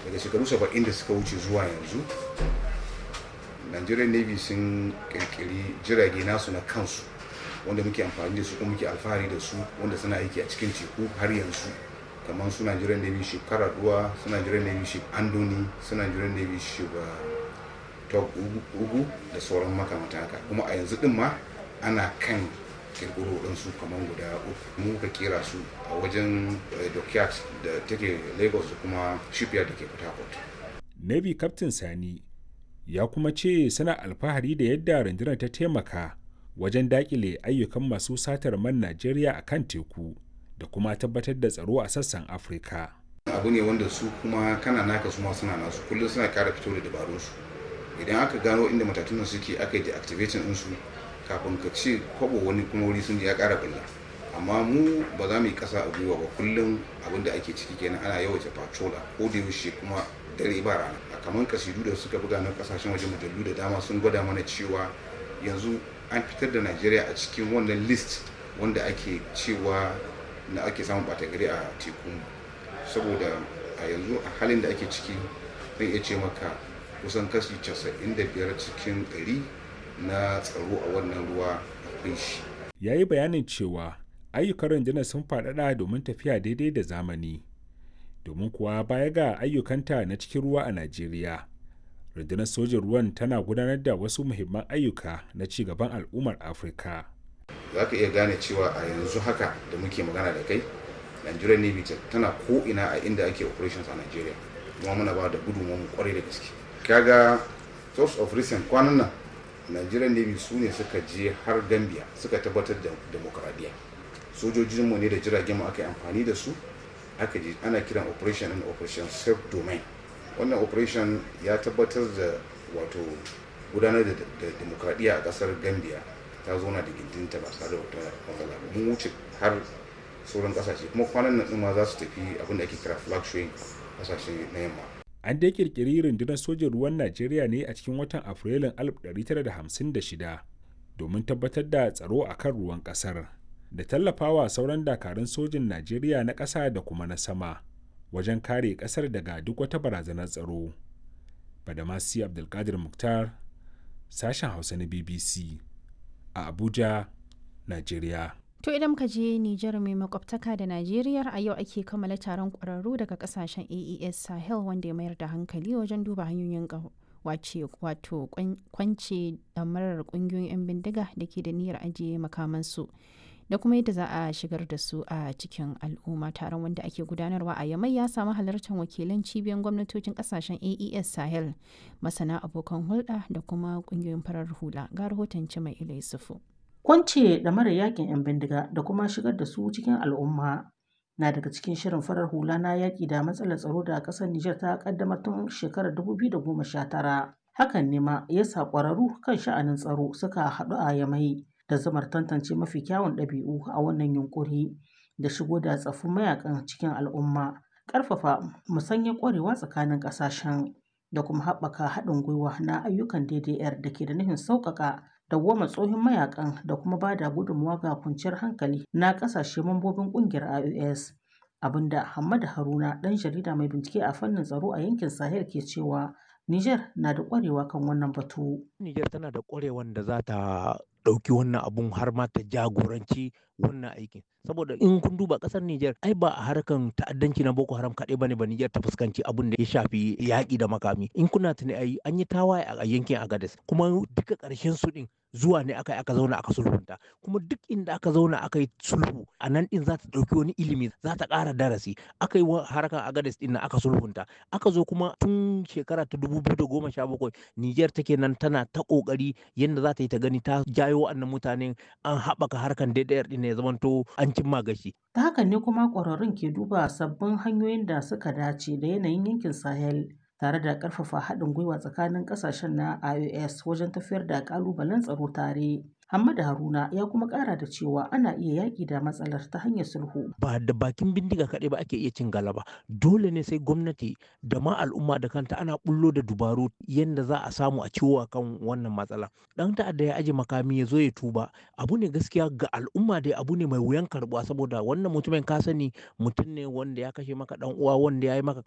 daga shekaru saba'in da suka wuce zuwa yanzu nigerian navy sun kirkiri jirage nasu na kansu wanda muke amfani da su kuma muke alfahari da su wanda suna aiki a cikin teku har yanzu kamar su nigerian navy ship karaduwa su nigerian navy ship andoni su nigerian navy ship top ugu da sauran makamata haka kuma a yanzu din ma ana kan kirkiro ɗansu kamar guda uku mu ka kera su a wajen dockyard da take lagos da kuma shipyard da ke port harcourt navy captain sani ya kuma ce suna alfahari da yadda rundunar ta taimaka wajen dakile ayyukan masu satar man najeriya a kan teku da kuma tabbatar da tsaro a sassan afirka abu ne wanda su kuma kana naka su ma suna nasu kullum suna kara fito da dabarunsu idan aka gano inda matatunan suke aka yi deactivating ɗinsu kafin ka ce kwabo wani kuma wuri sun ya kara bulla amma mu ba za mu yi kasa a gwiwa ba kullum abin da ake ciki kenan ana yawaita patrola ko da yaushe kuma dare ba rana a kamar kasidu da suka buga na kasashen waje mujallu da dama sun gwada mana cewa yanzu an fitar da najeriya a cikin wannan list wanda ake cewa na ake samun bata gari a teku saboda a yanzu a halin da ake ciki zan iya ce maka kusan kashi 95 cikin 100 na tsaro a wannan ruwa akwai shi. Ya yi bayanin cewa ayyukan rundunar sun faɗaɗa domin tafiya daidai da zamani. Domin kuwa baya ga ayyukanta na cikin ruwa a Najeriya, rundunar sojin ruwan tana gudanar da wasu muhimman ayyuka na ci gaban al'ummar Afirka. Za ka iya gane cewa a yanzu haka da muke magana da kai, Nigerian Navy tana ko'ina a inda ake operations a Nigeria. Kuma muna ba da gudunmu kwarai da gaske. Kaga source of recent kwanan nan nigerian navy su ne suka je har gambia suka tabbatar da demokradiyya sojojinmu ne da jiragen mu aka yi amfani da su aka je ana kiran operation and operation self domain wannan operation ya tabbatar da wato gudanar da demokradiyya a kasar gambia ta zauna da gindinta ba tare da wata matsala ba mun wuce har sauran kasashe kuma kwanan nan ma za su tafi abin da ake kira flag showing kasashe na yamma an dai kirkiri rundunar sojin ruwan najeriya ne a cikin watan afrilun 1956 domin tabbatar da tsaro a kan ruwan kasar da tallafawa sauran dakarun sojin najeriya na ƙasa da kuma na sama wajen kare ƙasar daga duk wata barazanar tsaro badamasi abdulkadir muktar sashen hausa na bbc a abuja najeriya To idan muka je Nijar mai makwabtaka da Najeriya a yau ake kammala taron ƙwararru daga kasashen AES Sahel wanda ya mayar da hankali wajen duba hanyoyin wace wato kwance damarar ƙungiyoyin 'yan bindiga da ke da niyyar ajiye makamansu da kuma yadda za a shigar da su a cikin al'umma taron wanda ake gudanarwa a yamai ya samu halartar wakilan cibiyar gwamnatocin kasashen AES Sahel masana abokan hulɗa da kuma ƙungiyoyin farar hula ga rahoton mai ilai sufu. Kwance da mara yakin 'yan bindiga da kuma shigar da su cikin al'umma na daga cikin shirin farar hula na yaƙi da matsalar tsaro da ƙasar Nijar ta ƙaddamar tun shekarar 2019. Hakan ne ma ya sa ƙwararru kan sha'anin tsaro suka haɗu a yamai da zamar tantance mafi kyawun ɗabi'u a wannan yunƙuri da shigo da tsaffin mayakan cikin al'umma, ƙarfafa musanyar ƙwarewa tsakanin ƙasashen da kuma haɓaka haɗin gwiwa na ayyukan DDR da ke da nufin sauƙaƙa dawwama tsohon mayakan da kuma ba da gudunmawa ga kwanciyar hankali na kasashe mambobin kungiyar IOS abinda Hamad Haruna dan jarida mai bincike a fannin tsaro a yankin Sahel ke cewa Niger na da kwarewa kan wannan batu. Niger tana da kwarewan da za ta ɗauki wannan abun har ma ta jagoranci wannan aikin saboda in kun duba ƙasar Niger ai ba a harkan ta'addanci na Boko Haram kaɗai bane ba Niger ta fuskanci abun da ya shafi yaƙi da makami in kuna tuni ai an yi tawaye a yankin Agadez kuma duka ƙarshen su ɗin zuwa ne aka aka zauna aka sulhunta kuma duk inda aka zauna aka yi sulhu a nan din za ta ɗauki wani ilimi za ta ƙara darasi aka yi harkar agades din aka sulhunta aka zo kuma tun shekara ta dubu biyu da goma sha bakwai niger take nan tana ta ƙoƙari yadda za ta yi ta gani ta jayo wa'annan mutanen an haɓaka harkar DDR din ya zamanto an cimma gashi. ta hakan ne kuma ƙwararrun ke duba sabbin hanyoyin da suka dace da yanayin yankin sahel tare da ƙarfafa haɗin gwiwa tsakanin ƙasashen na IOS wajen tafiyar da ƙalubalen tsaro tare. Hamada Haruna ya kuma ƙara da cewa ana iya yaƙi da matsalar ta hanyar sulhu. Ba da bakin bindiga kaɗai ba ake iya cin galaba. Dole ne sai gwamnati da ma al'umma da kanta ana bullo da dubaru yadda za a samu a ciwo kan wannan matsala. Ɗan ta'adda ya aje makami ya zo ya tuba. Abu ne gaskiya ga al'umma dai abu ne mai wuyan karɓuwa saboda wannan mutumin ka sani mutum ne wanda ya kashe maka ɗan uwa wanda ya yi maka